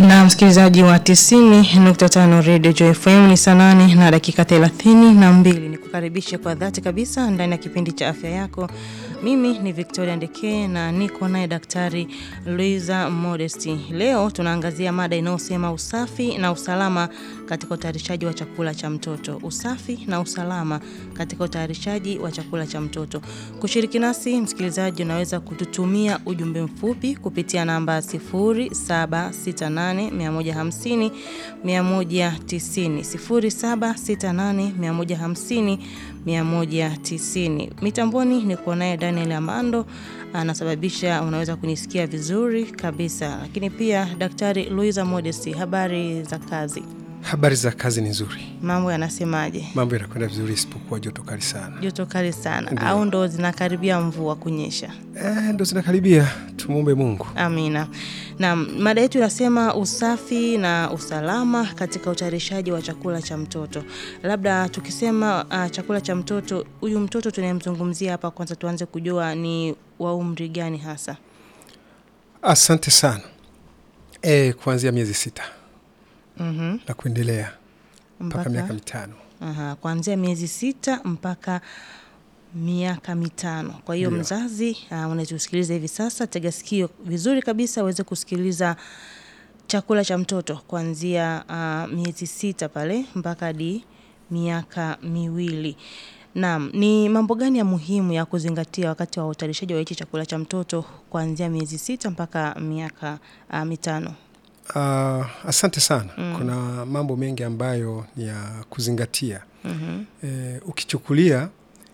Na msikilizaji wa 90.5 Radio Joy FM ni saa nane na dakika 32 na mbili. Ni kukaribishe kwa dhati kabisa ndani ya kipindi cha afya yako. Mimi ni Victoria Ndeke na niko naye Daktari Luiza Modesti. Leo tunaangazia mada inayosema usafi na usalama katika utayarishaji wa chakula cha mtoto. Usafi na usalama katika utayarishaji wa chakula cha mtoto. Kushiriki nasi msikilizaji, unaweza kututumia ujumbe mfupi kupitia namba 0768 150 190 0768 150 190. Mitamboni niko naye Daniel Amando anasababisha unaweza kunisikia vizuri kabisa, lakini pia Daktari Luiza Modesti, habari za kazi? Habari za kazi ni nzuri, Mambo yanasemaje? mambo yanakwenda vizuri, isipokuwa joto kali sana. Joto kali sana au ndo zinakaribia mvua kunyesha? Eh, ndo zinakaribia, tumwombe Mungu. Amina. Na mada yetu inasema usafi na usalama katika utayarishaji wa chakula cha mtoto. Labda tukisema uh, chakula cha mtoto, huyu mtoto tunayemzungumzia hapa, kwanza tuanze kujua ni wa umri gani hasa? Asante sana. Eh, kuanzia miezi sita Mhm. na kuendelea mpaka Mpaka miaka mitano. aha, kuanzia miezi sita mpaka miaka mitano. Kwa hiyo Ndio. mzazi uh, unatusikiliza hivi sasa, tega sikio vizuri kabisa uweze kusikiliza chakula cha mtoto kuanzia uh, miezi sita pale mpaka hadi miaka miwili. Naam, ni mambo gani ya muhimu ya kuzingatia wakati wa utayarishaji wa hichi chakula cha mtoto kuanzia miezi sita mpaka miaka uh, mitano? Ah, asante sana. Kuna mambo mengi ambayo ni ya kuzingatia. Mhm. Eh, ukichukulia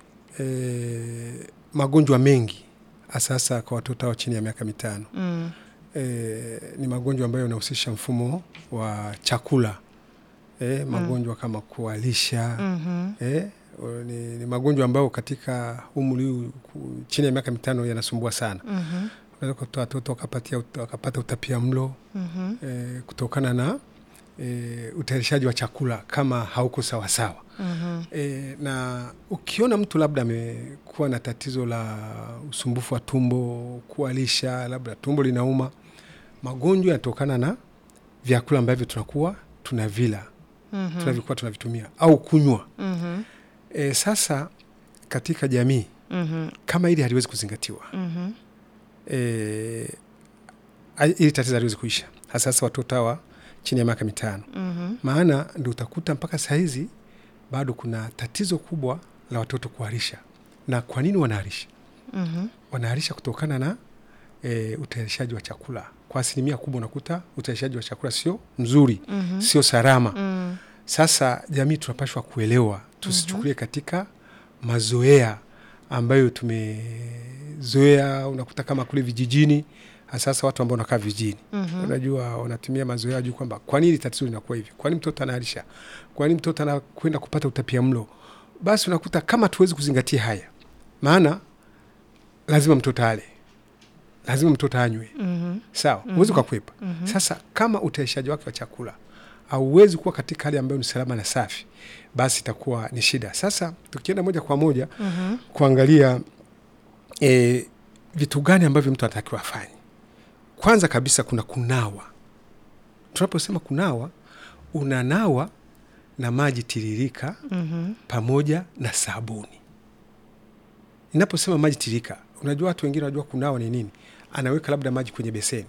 eh, magonjwa mengi sasa kwa watoto hao chini ya miaka mitano Mm. eh, ni magonjwa ambayo yanahusisha mfumo wa chakula eh, magonjwa kama kualisha Mhm. eh, o- ni, ni magonjwa ambayo katika umri huu ku- chini ya miaka mitano yanasumbua sana. Mhm. Unaweza kutoa watoto wakapatia ut- wakapata utapia mlo Mhm. eh, kutokana na eh, utayarishaji wa chakula kama hauko sawasawa. Mhm. E, na ukiona mtu labda amekuwa na tatizo la usumbufu wa tumbo, kualisha, labda tumbo linauma, magonjwa yanatokana na vyakula ambavyo tunakuwa tunavila Mhm. tunavyokuwa tunavitumia au kunywa. Mhm. E, sasa katika jamii Mhm. kama hili haliwezi kuzingatiwa Mhm. e, ili tatizo haliwezi kuisha, hasa hasa watoto hawa chini ya miaka mitano Mhm. maana ndo utakuta mpaka sahizi bado kuna tatizo kubwa la watoto kuharisha. Na kwa nini wanaharisha? Mhm. Wanaharisha kutokana na e, utayarishaji wa chakula. Kwa asilimia kubwa unakuta utayarishaji wa chakula sio mzuri, Mhm. sio salama. Mm. Sasa jamii tunapashwa kuelewa, tusichukulie katika mazoea ambayo tumezoea. Unakuta kama kule vijijini, sasa watu ambao wanakaa vijijini Mhm. unajua wanatumia mazoea juu kwamba kwa nini tatizo linakuwa hivi, kwa nini mtoto anaharisha, kwa nini mtoto anakwenda kupata utapia mlo. Basi unakuta kama tuwezi kuzingatia haya, maana lazima mtoto ale, lazima mtoto anywe, Mhm. sawa, huwezi ukakwepa. Sasa kama utayarishaji wake wa chakula hauwezi kuwa katika hali ambayo ni salama na safi, basi itakuwa ni shida. Sasa tukienda moja kwa moja Mhm. kuangalia e, vitu gani ambavyo mtu anatakiwa afanye. Kwanza kabisa kuna kunawa. Tunaposema kunawa, unanawa na maji tiririka Mhm. pamoja na sabuni. Inaposema maji tiririka, unajua watu wengine wanajua kunawa ni nini, anaweka labda maji kwenye beseni,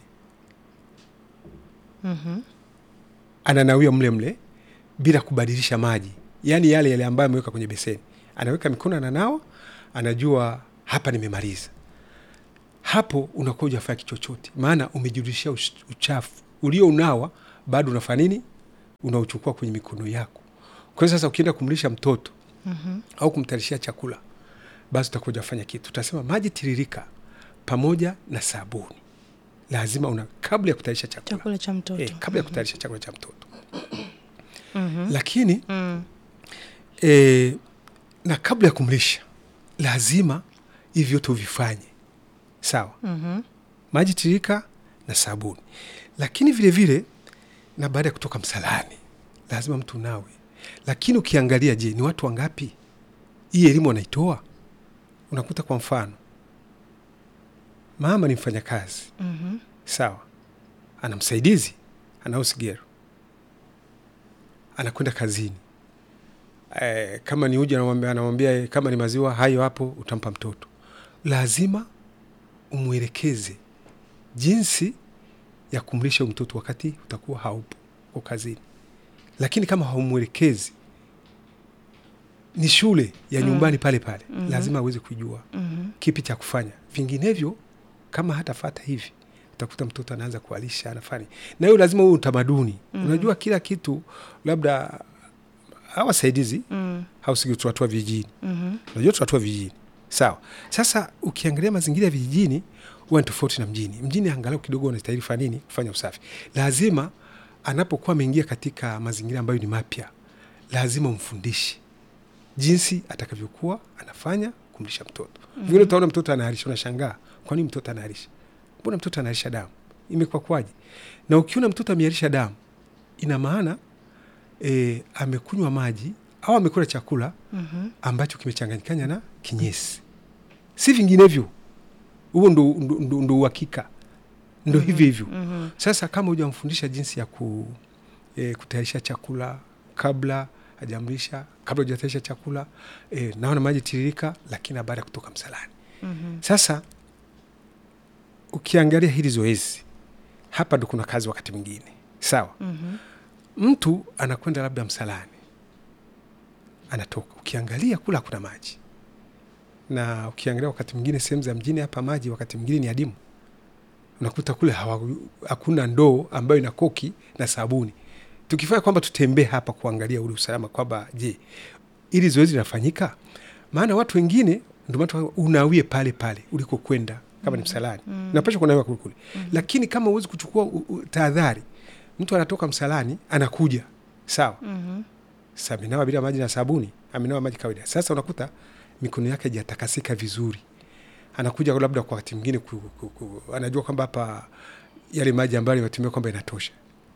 Mhm. ananawia mle mle bila kubadilisha maji, yaani yale yale ambayo ameweka kwenye beseni, anaweka mikono, ananawa, anajua hapa nimemaliza. Hapo unakuwa hujafanya kitu chochote, maana umejirudishia ush- uchafu ulio unawa, bado unafanya nini? Unauchukua kwenye mikono yako. Kwa hiyo sasa ukienda kumlisha mtoto Mhm. au kumtayarishia chakula, basi utakuwa hujafanya kitu. Utasema maji tiririka pamoja na sabuni, lazima una kabla ya kutayarisha chakula Chakula cha mtoto. eh, kabla ya kutayarisha chakula cha mtoto Mhm. lakini Mm. e, na kabla ya kumlisha lazima hivi vyote uvifanye sawa, Mhm. maji tirika na sabuni. Lakini vile vile na baada ya kutoka msalani lazima mtu nawe. Lakini ukiangalia, je, ni watu wangapi hii elimu wanaitoa? Unakuta kwa mfano mama ni mfanyakazi Mhm. sawa, ana msaidizi anao sigero anakwenda kazini e, kama ni uji anamwambia, anamwambia eh, kama ni maziwa hayo hapo utampa mtoto lazima umwelekeze jinsi ya kumlisha huyu mtoto wakati utakuwa haupo uko kazini lakini kama haumwelekezi ni shule ya nyumbani pale pale Mhm. lazima aweze kujua Mhm. kipi cha kufanya vinginevyo kama hatafata hivi utakuta mtoto anaanza kualisha anafanya na hiyo lazima huo utamaduni Mhm. unajua kila kitu labda hawasaidizi Mm. hausiki tunatua vijijini Mhm. unajua tunatua vijijini sawa sasa ukiangalia mazingira ya vijijini huwa ni tofauti na mjini mjini angalau kidogo unastahili fanya nini kufanya usafi lazima anapokuwa ameingia katika mazingira ambayo ni mapya lazima umfundishe jinsi atakavyokuwa anafanya kumlisha mtoto mm vile utaona mtoto anaharisha unashangaa kwa nini mtoto anaharisha mbona mtoto anaharisha damu imekuwa kwaje na ukiona mtoto ameharisha damu ina maana e, amekunywa maji au amekula chakula Mhm. ambacho kimechanganyikana na kinyesi, si vinginevyo. Huo ndo, ndo, ndo, ndo uhakika, ndo hivyo hivyo. Mhm. Sasa kama hujamfundisha jinsi ya ku, e, kutayarisha chakula kabla hajamlisha, kabla hujatayarisha chakula e, naona maji tiririka, lakini na baada ya kutoka msalani. Mhm. Sasa ukiangalia hili zoezi hapa, ndo kuna kazi wakati mwingine, sawa Mhm. mtu anakwenda labda msalani, anatoka, ukiangalia kula kuna maji, na ukiangalia wakati mwingine sehemu za mjini hapa maji wakati mwingine ni adimu, unakuta kule hawa, hakuna ndoo ambayo ina koki na sabuni. Tukifanya kwamba tutembee hapa kuangalia ule usalama kwamba je, ili zoezi linafanyika, maana watu wengine ndio maana unawie pale pale uliko kwenda kama ni msalani Mm. napasha kunawiwa kule kule, lakini kama huwezi kuchukua u- u- tahadhari, mtu anatoka msalani anakuja sawa Mhm. sasa amenawa bila maji na sabuni, amenawa maji kawaida. Sasa unakuta mikono yake hajatakasika vizuri, anakuja labda kwa wakati mwingine ku, ku, ku, anajua kwamba hapa yale maji ambayo yametumia kwamba inatosha,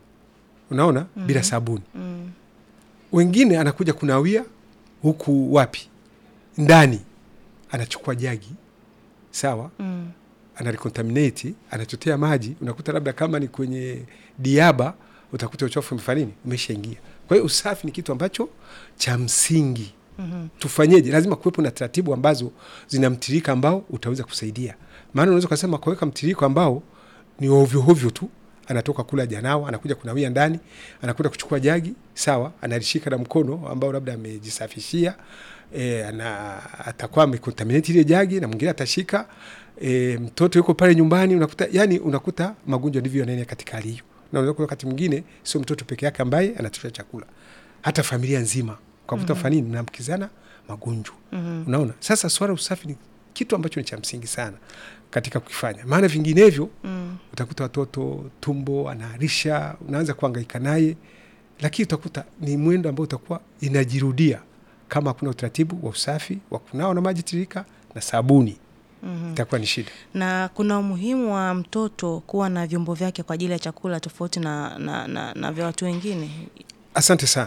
unaona Mhm. bila sabuni. Mm. Wengine anakuja kunawia huku wapi ndani, anachukua jagi sawa, Mm. anarecontaminate anachotea maji, unakuta labda kama ni kwenye diaba, utakuta uchafu umefanya nini, umeshaingia. Kwa hiyo usafi ni kitu ambacho cha msingi. Mhm. Tufanyeje? Lazima kuwepo na taratibu ambazo zina mtiririko ambao utaweza kusaidia, maana unaweza ukasema kuweka mtiririko ambao ni ovyo ovyo tu, anatoka kula janawa, anakuja kunawia ndani, anakwenda kuchukua jagi sawa, analishika na mkono ambao labda amejisafishia e, ana, atakuwa amekontaminate ile jagi na mwingine atashika e, mtoto yuko pale nyumbani, unakuta yani, unakuta magonjwa ndivyo yanaenea katika hali hiyo, na unaweza kuwa wakati mwingine sio mtoto peke yake ambaye anatosha chakula, hata familia nzima kwa kuta Mhm. fanini naambukizana magonjwa. Mhm. Unaona, sasa swala usafi ni kitu ambacho ni cha msingi sana katika kukifanya, maana vinginevyo Mm. utakuta watoto tumbo anaharisha, unaanza kuhangaika naye, lakini utakuta ni mwendo ambao utakuwa inajirudia kama hakuna utaratibu wa usafi wa kunawa na maji tiririka na sabuni, Mhm. itakuwa ni shida. na kuna umuhimu wa mtoto kuwa na vyombo vyake kwa ajili ya chakula tofauti na, na, na, na vya watu wengine. Asante sana,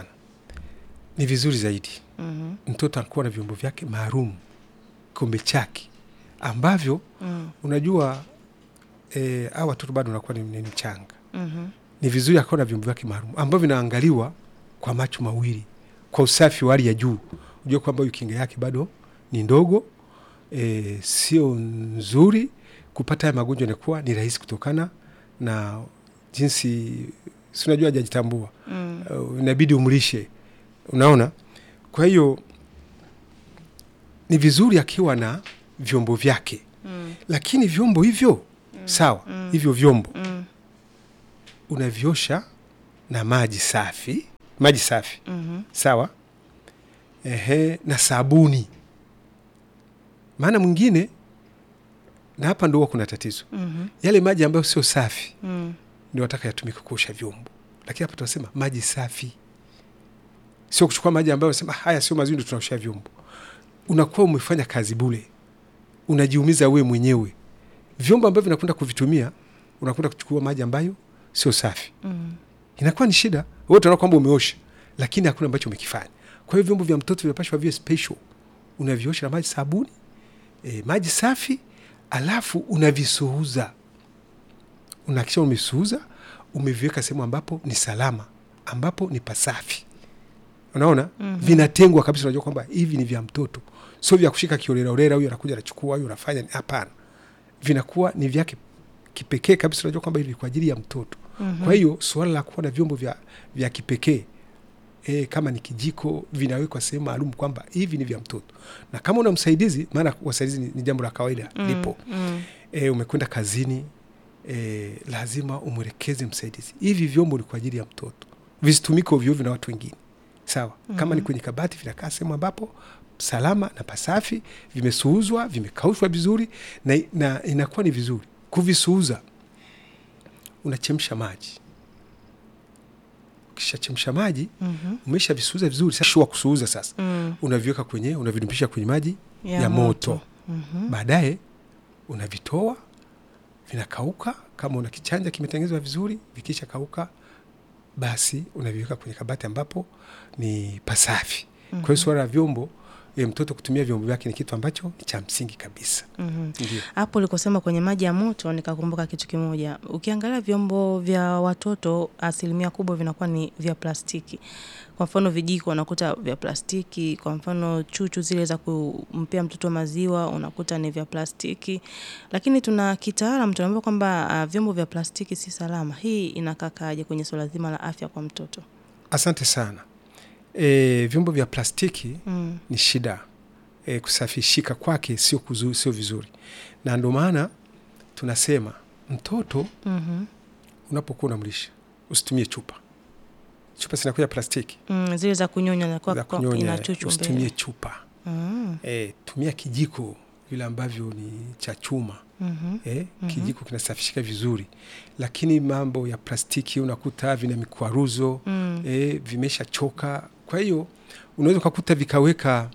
ni vizuri zaidi Mhm. mtoto anakuwa na vyombo vyake maalum, kikombe chake ambavyo Mm. unajua eh, hawa watoto bado wanakuwa ni, ni mchanga Mhm. ni vizuri akawa na vyombo vyake maalum ambavyo vinaangaliwa kwa macho mawili kwa usafi wa hali ya juu. Ujue kwamba huyu kinga yake bado ni ndogo, e, sio nzuri. Kupata haya magonjwa inakuwa ni rahisi kutokana na jinsi, si unajua hajajitambua, Mm. uh, inabidi umlishe, unaona. Kwa hiyo ni vizuri akiwa na vyombo vyake, Mm. lakini vyombo hivyo sawa, Mm. hivyo vyombo Mm. unaviosha na maji safi, maji safi Mhm. sawa, ehe, na sabuni. Maana mwingine, na hapa ndo huwa kuna tatizo, Mhm. yale maji ambayo sio safi Mm. ndio wataka yatumike kuosha vyombo, lakini hapa tunasema maji safi, sio kuchukua maji ambayo unasema haya sio mazuri, ndio tunaosha vyombo. Unakuwa umefanya kazi bure, unajiumiza we mwenyewe. Vyombo ambavyo vinakwenda kuvitumia, unakwenda kuchukua maji ambayo sio safi Mm. inakuwa ni shida. Wewe utaona kwamba umeosha, lakini hakuna ambacho umekifanya. Kwa hiyo vyombo vya mtoto vinapashwa viwe special, unaviosha na maji sabuni, e, maji safi, alafu unavisuuza. unahakikisha umevisuuza umeviweka sehemu ambapo ni salama ambapo ni pasafi unaona mm-hmm. vinatengwa kabisa unajua kwamba hivi ni vya mtoto sio vya kushika kioleraolera huyu anakuja anachukua huyu anafanya hapana vinakuwa ni vyake kipekee kabisa unajua kwamba hivi kwa ajili ya mtoto mm-hmm. kwa hiyo suala la kuwa na vyombo vya, vya kipekee e, kama ni kijiko vinawekwa sehemu maalum kwamba hivi ni vya mtoto na kama una msaidizi maana wasaidizi ni, ni jambo la kawaida mm, lipo Mm. e, umekwenda kazini e, lazima umwelekeze msaidizi hivi vyombo ni kwa ajili ya mtoto visitumike ovyoovyo na watu wengine sawa mm-hmm. kama ni kwenye kabati vinakaa sehemu ambapo salama na pasafi vimesuuzwa vimekaushwa vizuri na, na inakuwa ni vizuri kuvisuuza unachemsha maji ukishachemsha maji Mhm. umesha visuuza vizuri sasa shua kusuuza sasa Mm. unaviweka kwenye unavidumpisha kwenye maji Ya ya, moto, moto. Mhm. baadaye unavitoa vinakauka kama una kichanja kimetengenezwa vizuri vikisha kauka basi unaviweka kwenye kabati ambapo ni pasafi mm-hmm. kwa hiyo suala la vyombo e, mtoto kutumia vyombo vyake ni kitu ambacho ni cha msingi kabisa Mhm. ndio hapo ulikosema kwenye maji ya moto nikakumbuka kitu kimoja ukiangalia vyombo vya watoto asilimia kubwa vinakuwa ni vya plastiki kwa mfano vijiko unakuta vya plastiki kwa mfano chuchu zile za kumpea mtoto maziwa unakuta ni vya plastiki lakini tuna kitaalam tunaambia kwamba uh, vyombo vya plastiki si salama hii inakakaaje kwenye suala zima la afya kwa mtoto asante sana e, vyombo vya plastiki mm. ni shida e, kusafishika kwake sio kuzu- sio vizuri na ndio maana tunasema mtoto mm-hmm. unapokuwa unamlisha usitumie chupa chupa zinakuja plastiki mm, zile za kunyonya na kwa, za kwa, kunyonya ina chuchu usitumie mbele chupa mm. e, tumia kijiko vile ambavyo ni cha chuma mm-hmm. eh, kijiko kinasafishika vizuri lakini mambo ya plastiki unakuta vina mikwaruzo mm. eh, vimeshachoka kwa hiyo unaweza ukakuta vikaweka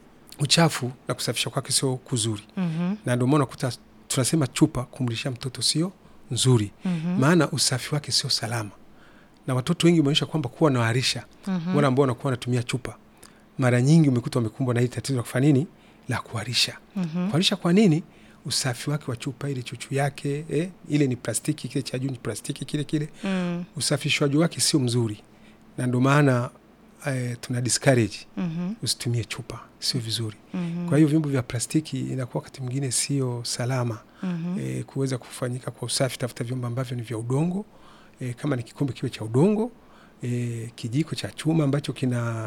uchafu na kusafisha kwake sio kuzuri mm-hmm. na ndio maana unakuta tunasema chupa kumlisha mtoto sio nzuri mm-hmm. maana usafi wake sio salama na watoto wengi umeonyesha kwamba kuwa nawarisha Mhm. wale ambao wanakuwa wanatumia chupa mara nyingi umekuta wamekumbwa na hili tatizo la kufanya nini la kuharisha Mhm. kuharisha kwa nini usafi wake wa chupa ile chuchu yake eh, ile ni plastiki kile cha juu ni plastiki kile kile Mm. usafishwaji wake sio mzuri na ndio maana eh, tuna discourage Mhm. usitumie chupa sio vizuri Mhm. kwa hiyo vyombo vya plastiki inakuwa wakati mwingine sio salama Mhm. e, kuweza kufanyika kwa usafi tafuta vyombo ambavyo ni vya udongo e, kama ni kikombe kiwe cha udongo e, kijiko cha chuma ambacho kina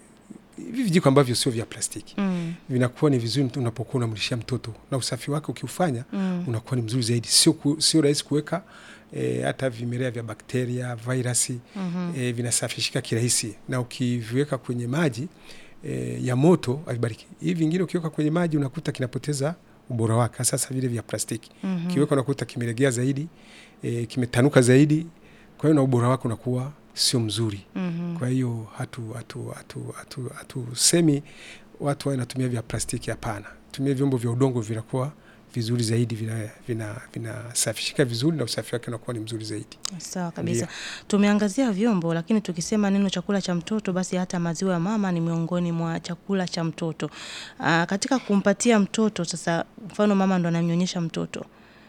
hivi vijiko ambavyo sio vya plastiki Mm. vinakuwa ni vizuri mtu unapokuwa unamlishia mtoto na usafi wake ukiufanya Mm. unakuwa ni mzuri zaidi sio, ku, sio rahisi kuweka e, hata vimelea vya bakteria virasi Mhm. e, vinasafishika kirahisi na ukiviweka kwenye maji e, ya moto avibariki hivi vingine ukiweka kwenye maji unakuta kinapoteza ubora wake sasa vile vya plastiki Mhm. kiweka unakuta kimelegea zaidi e, kimetanuka zaidi kwa hiyo na ubora wake unakuwa sio mzuri Mhm. kwa hiyo hatu hatu hatu hatu hatusemi watu wawe natumia vya plastiki hapana tumia vyombo vya udongo vinakuwa vizuri zaidi vinasafishika vina, vinasafishika vizuri na usafi wake unakuwa ni mzuri zaidi Sawa kabisa. Tumeangazia vyombo, lakini tukisema neno chakula cha mtoto, basi hata maziwa ya mama ni miongoni mwa chakula cha mtoto. Aa, katika kumpatia mtoto sasa, mfano mama ndo anamnyonyesha mtoto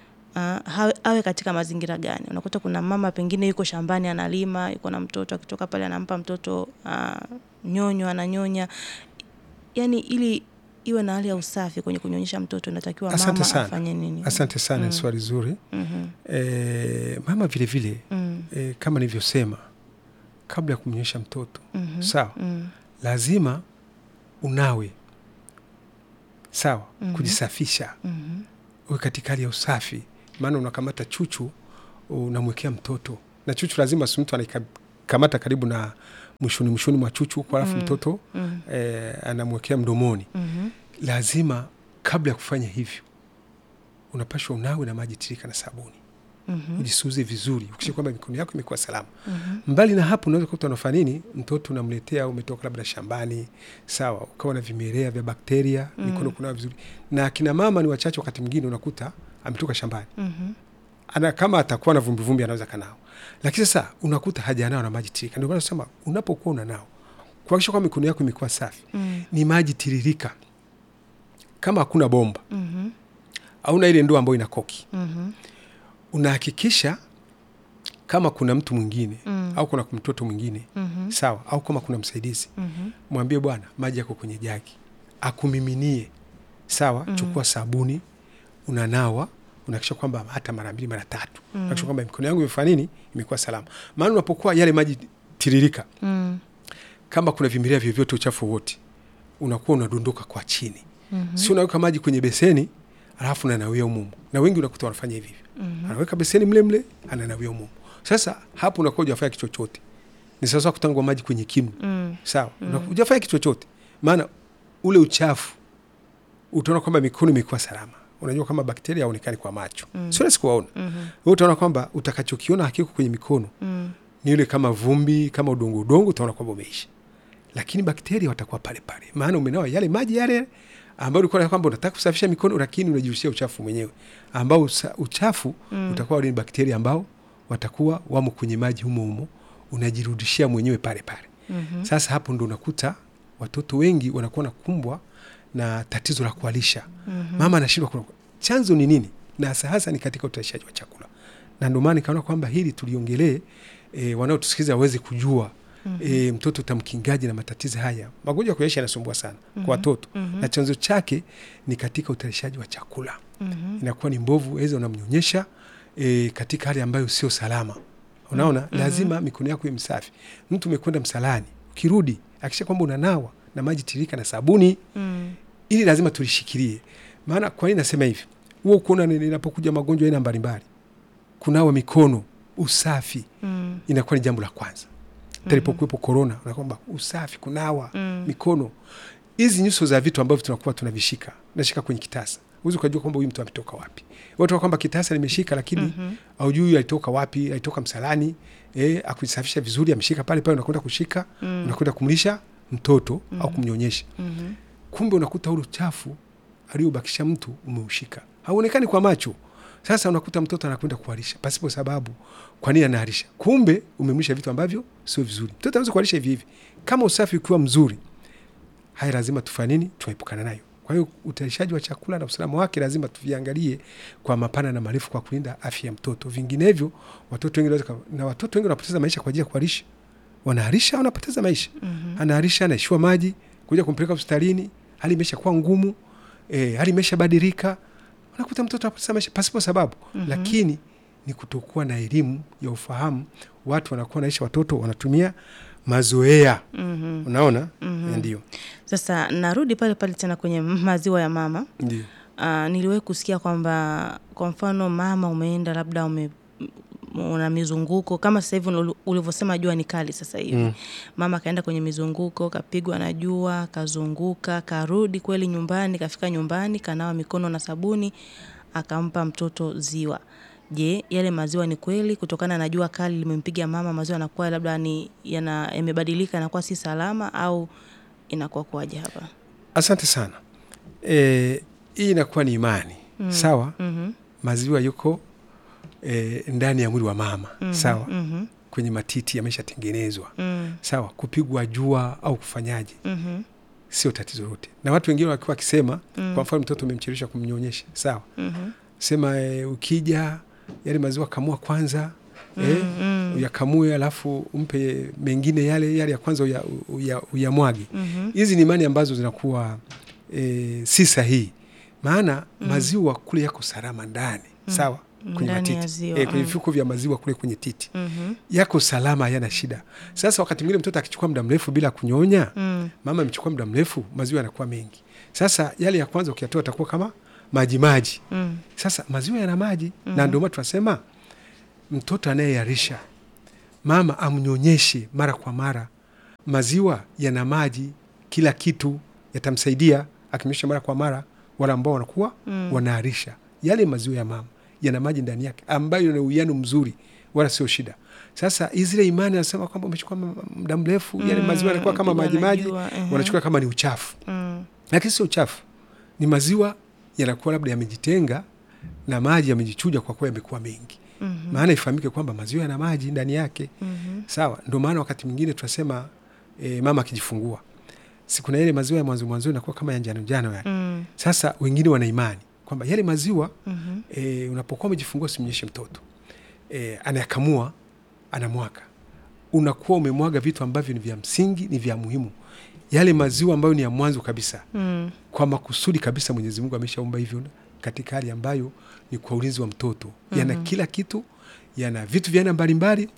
Aa, hawe, awe katika mazingira gani? Unakuta kuna mama pengine yuko shambani analima, yuko na mtoto, akitoka pale anampa mtoto aa, nyonyo, ananyonya, yani ili iwe na hali ya usafi kwenye kunyonyesha mtoto, inatakiwa Asante mama sana. afanye nini? asante sana Mm. swali zuri Mhm. e, mama vile vile Mm. e, kama nilivyosema kabla ya kumnyonyesha mtoto Mhm. sawa Mm. lazima unawe sawa Mhm. kujisafisha Mhm. uwe katika hali ya usafi maana unakamata chuchu unamwekea mtoto na chuchu lazima si mtu anaikamata karibu na mwishoni mwishoni mwa chuchu huko alafu Mm. mtoto Mm. eh, anamwekea mdomoni Mhm. lazima kabla ya kufanya hivyo unapashwa unawe na maji tirika na sabuni Mhm. ujisuuze vizuri ukisha kwamba mikono yako imekuwa salama Mhm. mbali na hapo unaweza kuta unafanya nini mtoto unamletea umetoka labda shambani sawa ukawa na vimelea vya bakteria Mm. mikono kunawa vizuri na akina mama ni wachache wakati mwingine unakuta ametoka shambani Mhm. ana kama atakuwa na vumbivumbi anaweza kanao lakini sasa unakuta hajanao na maji tirika ndio maana nasema unapokuwa unanao kuhakikisha kwamba mikono yako imekuwa safi Mm. ni maji tiririka kama hakuna bomba Mhm. au na ile ndoo ambayo ina koki Mhm. unahakikisha kama kuna mtu mwingine mm. au kuna mtoto mwingine mm-hmm. sawa, au kama kuna msaidizi mm-hmm. mwambie bwana, maji yako kwenye jagi, akumiminie sawa. mm-hmm. chukua sabuni, unanawa, unahakikisha kwamba hata mara mbili mara tatu mm-hmm. unahakikisha kwamba mikono yangu imefanya nini, imekuwa salama. Maana unapokuwa yale maji tiririka mm. kama kuna vimilia vyovyote, uchafu wote unakuwa unadondoka kwa chini mm-hmm. si unaweka maji kwenye beseni alafu unanawia umumu, na wengi unakuta wanafanya hivi mm-hmm. anaweka beseni mle mle ananawia umumu. Sasa hapo unakuwa hujafanya kitu chochote, ni sawasawa kutangwa maji kwenye kinu mm. sawa mm. hujafanya kitu chochote, maana ule uchafu utaona kwamba mikono imekuwa salama. Unajua kama bakteria haonekani kwa macho mm. sio rahisi kuwaona mm-hmm. wewe utaona kwamba utakachokiona hakiko kwenye mikono mm. ni ile kama vumbi kama udongo udongo, utaona kwamba umeisha, lakini bakteria watakuwa pale pale, maana umenawa yale maji yale ambao ulikuwa kwamba unataka kusafisha mikono, lakini unajirushia uchafu mwenyewe, ambao usa, uchafu mm. utakuwa wale bakteria ambao watakuwa wamo kwenye maji humo humo, unajirudishia mwenyewe pale pale. mm-hmm. Sasa hapo ndo unakuta watoto wengi wanakuwa nakumbwa na tatizo la kualisha. mm-hmm. Mama anashindwa kula. Chanzo ni nini? Na hasa hasa ni katika utayarishaji wa chakula, na ndio maana nikaona kwamba hili tuliongelee, e, wanaotusikiliza waweze kujua Mm-hmm. E, mtoto utamkingaji na matatizo haya. Magonjwa ya kulisha yanasumbua sana mm-hmm. kwa watoto mm-hmm. na chanzo chake ni katika utayarishaji wa chakula mm-hmm. inakuwa ni mbovu, aweza unamnyonyesha e, katika hali ambayo sio salama. Unaona mm-hmm. lazima mikono yako iwe msafi. Mtu umekwenda msalani, ukirudi akisha kwamba unanawa na maji tirika na sabuni mm. ili lazima tulishikilie. Maana kwa nini nasema hivi? Huo kuona ninapokuja magonjwa aina mbalimbali, kunawa mikono, usafi mm. inakuwa ni jambo la kwanza talipokuwepo korona, kwamba usafi, kunawa mm. mikono. Hizi nyuso za vitu ambavyo tunakuwa tunavishika, nashika kwenye kitasa, huwezi ukajua kwamba huyu mtu ametoka wapi. Watu kwamba kitasa nimeshika, lakini mm-hmm. aujui alitoka wapi, alitoka msalani, eh, akusafisha vizuri, ameshika pale pale, unakwenda kushika mm. unakwenda kumlisha mtoto mm-hmm. au kumnyonyesha mm-hmm. kumbe unakuta ule uchafu aliobakisha mtu umeushika, hauonekani kwa macho. Sasa unakuta mtoto anakwenda kuharisha pasipo sababu. Kwa nini anaharisha? Kumbe umemlisha vitu ambavyo sio vizuri. Mtoto anaweza kuharisha hivi hivi. Kama usafi ukiwa mzuri, haya lazima tufanye nini? Tuepukana nayo. Kwa hiyo utayarishaji wa chakula na usalama wake lazima tuviangalie kwa mapana na marefu, kwa kulinda afya ya mtoto. Vinginevyo watoto wengi na watoto wengi wanapoteza maisha kwa ajili ya kuharisha. Wanaharisha, wanapoteza maisha. Mm-hmm. Anaharisha, anaishiwa maji, kuja kumpeleka hospitalini, hali imeshakuwa ngumu, eh, hali imeshabadilika unakuta mtoto anapoteza maisha pasipo sababu mm-hmm. Lakini ni kutokuwa na elimu ya ufahamu. Watu wanakuwa naisha, watoto wanatumia mazoea mm-hmm. Unaona mm-hmm. Ndio sasa narudi pale pale tena kwenye maziwa ya mama. Ndio uh, niliwahi kusikia kwamba kwa mfano mama umeenda labda ume una mizunguko kama sasa hivi ulivyosema, jua ni kali sasa hivi mm. Mama akaenda kwenye mizunguko, kapigwa na jua, kazunguka, karudi kweli nyumbani, kafika nyumbani, kanawa mikono na sabuni, akampa mtoto ziwa. Je, yale maziwa ni kweli kutokana na jua kali limempiga mama, maziwa yanakuwa labda ni yana yamebadilika, yanakuwa si salama au inakuwa kuwaje hapa? Asante sana. E, hii inakuwa ni imani mm. Sawa mm-hmm. maziwa yuko E, ndani ya mwili wa mama mm -hmm, sawa mm -hmm. kwenye matiti yameshatengenezwa mm. Sawa, kupigwa jua au kufanyaje mm -hmm. sio tatizo lote, na watu wengine wakiwa wakisema mm. kwa mfano mtoto umemchelewesha kumnyonyesha sawa mm -hmm. sema e, ukija yale maziwa kamua kwanza mm -hmm. e, uyakamue alafu umpe mengine yale yale ya kwanza uyamwage uya, uya hizi mm -hmm. ni imani ambazo zinakuwa e, si sahihi, maana mm -hmm. maziwa kule yako salama ndani mm -hmm. sawa kwenye matiti e, kwenye vifuko vya maziwa kule kwenye titi mm -hmm. yako salama, hayana shida. Sasa wakati mwingine mtoto akichukua muda mrefu bila kunyonya mm. mama amechukua muda mrefu, maziwa yanakuwa mengi. Sasa yale ya kwanza ukiyatoa atakuwa kama maji maji mm. Sasa maziwa yana maji mm -hmm. na ndio maana tunasema mtoto anayeharisha mama amnyonyeshe mara kwa mara. Maziwa yana maji, kila kitu yatamsaidia akimnyonyesha mara kwa mara. Wale ambao wanakuwa mm. wanaharisha, yale maziwa ya mama yana maji ndani yake ambayo yana uwiano mzuri, wala sio shida. Sasa zile imani anasema kwamba umechukua muda mrefu mm, yale maziwa yanakuwa kama maji maji, uh-huh. wanachukua kama ni uchafu mm. Lakini sio uchafu, ni maziwa yanakuwa labda yamejitenga na maji yamejichuja kwa kuwa yamekuwa mengi mm -hmm. Maana ifahamike kwamba maziwa yana maji ndani yake mm -hmm. Sawa, ndio maana wakati mwingine tunasema e, mama akijifungua, si kuna ile maziwa ya mwanzo mwanzo inakuwa kama ya njano njano yale mm. Sasa wengine wana imani kwamba yale maziwa Mhm. e, unapokuwa umejifungua usimnyeshe mtoto e, anayakamua anamwaga unakuwa umemwaga vitu ambavyo ni vya msingi ni vya muhimu yale maziwa ambayo ni ya mwanzo kabisa Mm. kwa makusudi kabisa mwenyezi mungu ameshaumba hivyo katika hali ambayo ni kwa ulinzi wa mtoto yana Mhm. kila kitu yana vitu vya aina mbalimbali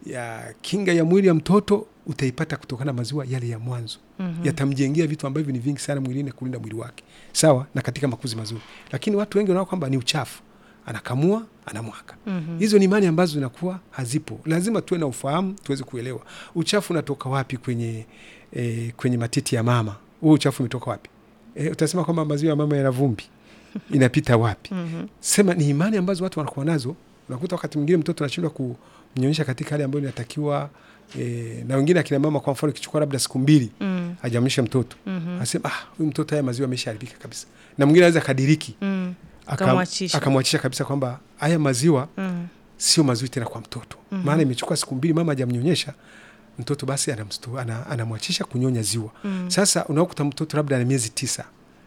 ya kinga ya mwili ya mtoto utaipata kutokana na maziwa yale ya mwanzo Mhm. yatamjengea vitu ambavyo ni vingi sana mwilini kulinda mwili wake sawa na katika makuzi mazuri lakini watu wengi wanaona kwamba ni uchafu anakamua anamwaga Mhm. hizo ni imani ambazo zinakuwa hazipo lazima tuwe na ufahamu tuweze kuelewa uchafu unatoka wapi kwenye e, kwenye matiti ya mama huo uchafu umetoka wapi e, utasema kwamba maziwa ya mama yana vumbi inapita wapi Mhm. sema ni imani ambazo watu wanakuwa nazo unakuta wakati mwingine mtoto anashindwa kumnyonyesha katika hali ambayo inatakiwa e, na wengine akina mama kwa mfano ikichukua labda siku mbili Mm. hajamlisha mtoto Mhm. anasema ah, huyu mtoto haya maziwa ameshaharibika kabisa na mwingine anaweza kadiriki Mm. aka- Akamwachisha. akamwachisha kabisa kwamba haya maziwa Mm. sio mazuri tena kwa mtoto Mhm. maana imechukua siku mbili mama hajamnyonyesha mtoto basi anamstu- ana- anamwachisha kunyonya ziwa Mm. sasa unakuta mtoto labda ana miezi tisa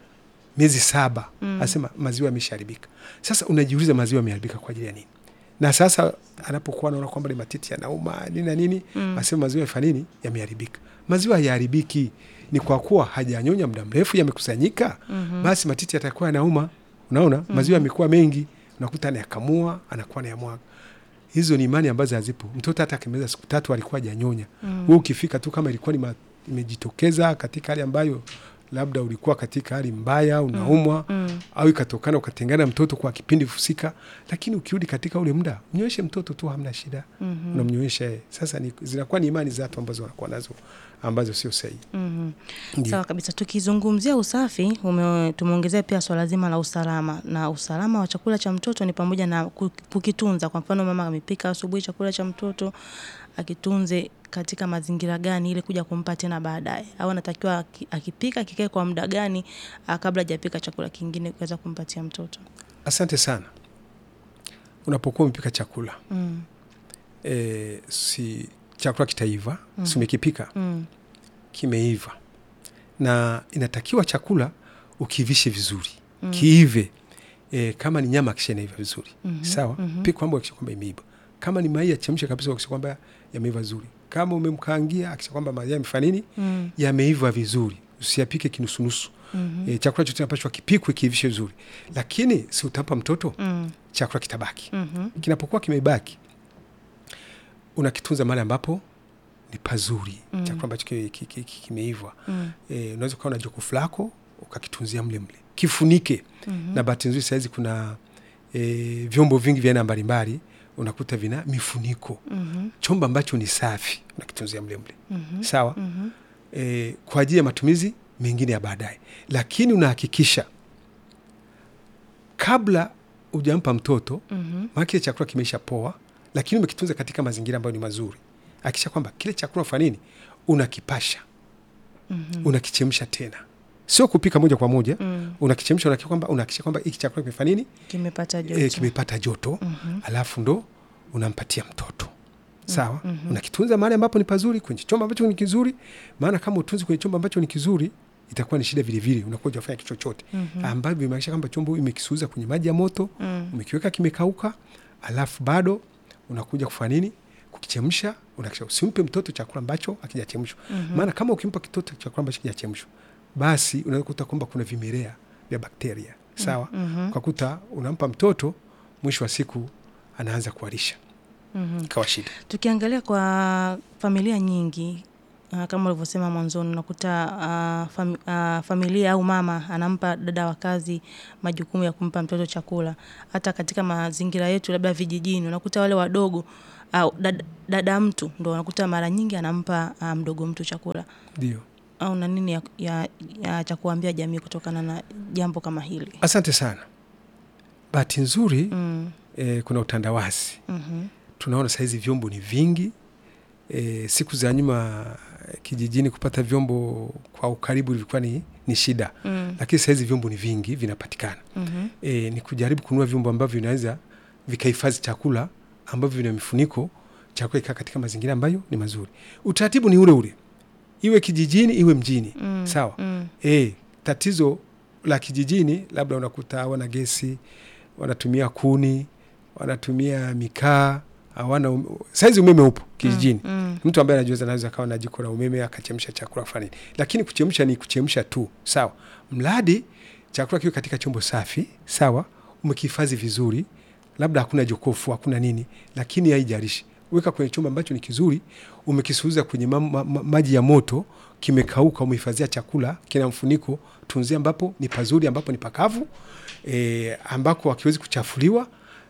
miezi saba Mm. anasema maziwa yameshaharibika sasa unajiuliza maziwa yameharibika kwa ajili ya nini na sasa anapokuwa anaona kwamba ni matiti yanauma nini na nini Mm. asema maziwa yafanya nini yameharibika maziwa hayaharibiki ni kwa kuwa hajanyonya muda mrefu yamekusanyika Mhm. basi matiti yatakuwa yanauma unaona maziwa yamekuwa mengi unakuta anayakamua anakuwa anayamwaga hizo ni imani ambazo hazipo mtoto hata akimaliza siku tatu alikuwa hajanyonya Mm. wewe ukifika tu kama ilikuwa ni ma- imejitokeza katika hali ambayo labda ulikuwa katika hali mbaya unaumwa Mm. au ikatokana ukatengana mtoto kwa kipindi husika lakini ukirudi katika ule muda mnyweshe mtoto tu hamna shida Mhm. unamnywesha yeye sasa ni, zinakuwa ni imani za watu ambazo wanakuwa nazo ambazo sio sahihi Mhm. Ndio. Sawa kabisa. Tukizungumzia usafi, ume- tumeongezea pia swala zima la usalama, na usalama wa chakula cha mtoto ni pamoja na ku- kukitunza. Kwa mfano, mama amepika asubuhi chakula cha mtoto, akitunze katika mazingira gani ili kuja kumpa tena baadaye, au anatakiwa aki- akipika kikae kwa muda gani ah, kabla hajapika chakula kingine kuweza kumpatia mtoto. asante sana unapokuwa umepika chakula Mm. e, si chakula kitaiva mm. si umekipika Mm. kimeiva na inatakiwa chakula ukiivishe vizuri mm. kiive e, kama ni nyama kisha inaiva vizuri Mhm, sawa mhm. pika kwamba akisha kwamba imeiva kama ni mayai yachemshe kabisa akisha kwamba yameiva vizuri kama umemkaangia akisha kwamba mayai yamefanya nini Mm. yameiva vizuri usiyapike kinusunusu Mhm. e, chakula chote napashwa kipikwe kiivishe vizuri lakini si utampa mtoto Mm. chakula kitabaki Mhm. kinapokuwa kimebaki unakitunza mahali ambapo ni pazuri Mm. chakula ambacho ki- ki- ki- ki- kimeiva Mm. e, unaweza ukawa na jokofu lako ukakitunzia mle mle kifunike Mhm. na bahati nzuri sahizi kuna e, vyombo vingi vya aina mbalimbali unakuta vina mifuniko Mhm. chombo ambacho ni safi unakitunzia mle mle Mhm. sawa Mhm. e, kwa ajili ya matumizi mengine ya baadaye lakini unahakikisha kabla ujampa mtoto Mhm. maana kile chakula kimeisha poa lakini umekitunza katika mazingira ambayo ni mazuri akisha kwamba kile chakula unafanya nini unakipasha Mhm. unakichemsha tena sio kupika moja kwa moja Mm. unakichemsha unahakikisha kwamba unahakikisha kwamba hiki chakula kimefanya nini Kimepata joto. e, kimepata joto Mhm. alafu ndo unampatia mtoto sawa mhm. unakitunza mahali ambapo ni pazuri kwenye chombo ambacho ni kizuri maana kama utunzi kwenye chombo ambacho ni zuri itakuwa ni shida vilevile unakuwa ujafanya kitu chochote Mhm. ambavyo vimaanisha kwamba chombo umekisuuza kwenye maji ya moto Mm. umekiweka kimekauka alafu bado unakuja kufanya nini kukichemsha unakisha usimpe mtoto chakula ambacho akijachemshwa Mhm. maana kama ukimpa kitoto chakula ambacho kijachemshwa basi unaweza kukuta kwamba kuna vimelea vya bakteria sawa Mhm. ukakuta unampa mtoto mwisho wa siku anaanza kuharisha Mhm. ikawa shida Tukiangalia kwa familia nyingi uh, kama ulivyosema mwanzoni, unakuta uh, fam, uh, familia au mama anampa dada wa kazi majukumu ya kumpa mtoto chakula. Hata katika mazingira yetu labda vijijini, unakuta wale wadogo au dada, dada mtu ndo unakuta mara nyingi anampa uh, mdogo mtu chakula. ndio Au na nini ya, ya, ya cha kuambia jamii kutokana na jambo kama hili? asante sana bahati nzuri Mm, eh, kuna utandawazi mhm, tunaona sahizi vyombo ni vingi e, siku za nyuma eh, kijijini kupata vyombo kwa ukaribu ilikuwa ni, ni shida mm, lakini sahizi vyombo ni vingi vinapatikana mhm, e, ni kujaribu kununua vyombo ambavyo vinaweza vikahifadhi chakula ambavyo vina mifuniko chakula ikaa katika mazingira ambayo ni mazuri utaratibu ni ule ule iwe kijijini iwe mjini mm, sawa mm, e, tatizo la kijijini labda unakuta wana gesi, wanatumia kuni, wanatumia mikaa, hawana um... saizi umeme upo kijijini Mm, mm. mtu ambaye anajiweza anaweza akawa na jiko la umeme akachemsha chakula fulani, lakini kuchemsha ni kuchemsha tu, sawa, mradi chakula kiwe katika chombo safi, sawa, umekihifadhi vizuri, labda hakuna jokofu, hakuna nini, lakini haijalishi, weka kwenye chombo ambacho ni kizuri, umekisuuza kwenye ma ma ma maji ya moto, kimekauka, umehifadhia chakula, kina mfuniko, tunzia ambapo ni pazuri, ambapo ni pakavu, e, ambako hakiwezi kuchafuliwa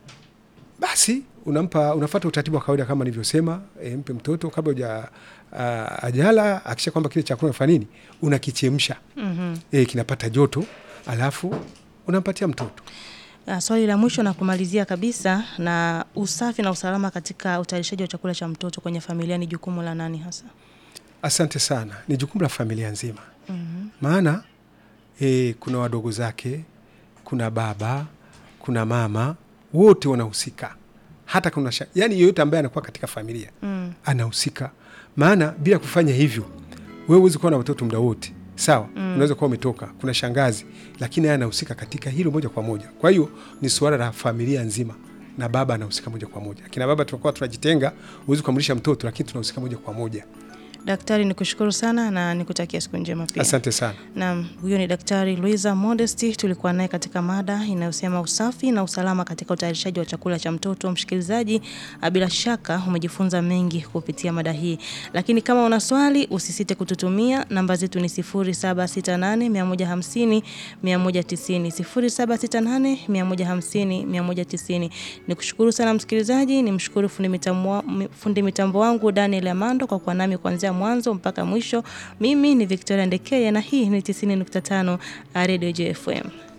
basi unampa unafata utaratibu wa kawaida kama nilivyosema. E, mpe mtoto kabla uja uh, ajala, akisha kwamba kile chakula unafanya nini, unakichemsha Mhm. e, kinapata joto, alafu unampatia mtoto. Ah, swali la mwisho na kumalizia kabisa, na usafi na usalama katika utayarishaji wa chakula cha mtoto kwenye familia ni jukumu la nani hasa? Asante sana, ni jukumu la familia nzima, Mhm. maana e, kuna wadogo zake, kuna baba, kuna mama, wote wanahusika, hata kuna sha, yani yeyote ambaye anakuwa katika familia Mm. anahusika maana bila kufanya hivyo wewe huwezi kuwa na watoto muda wote sawa Mm. unaweza kuwa umetoka kuna shangazi lakini yeye anahusika katika hilo moja kwa moja kwa hiyo ni suala la familia nzima na baba anahusika moja kwa moja akina baba tunakuwa tunajitenga huwezi kuamrisha mtoto lakini tunahusika moja kwa moja Daktari, nikushukuru sana na nikutakia siku njema pia. asante sana Naam, huyo ni Daktari Luisa Modesti. Tulikuwa naye katika mada inayosema usafi na usalama katika utayarishaji wa chakula cha mtoto. Msikilizaji, ah, bila shaka umejifunza mengi kupitia mada hii, lakini kama una swali usisite kututumia. Namba zetu ni 0768 150 190, 0768 150 190. Nikushukuru sana msikilizaji, nimshukuru fundi mitambo, fundi mitambo wangu Daniel Amando kwa kuwa nami kuanzia mwanzo mpaka mwisho. Mimi ni Victoria Ndekeye na hii ni 90.5 Radio JFM.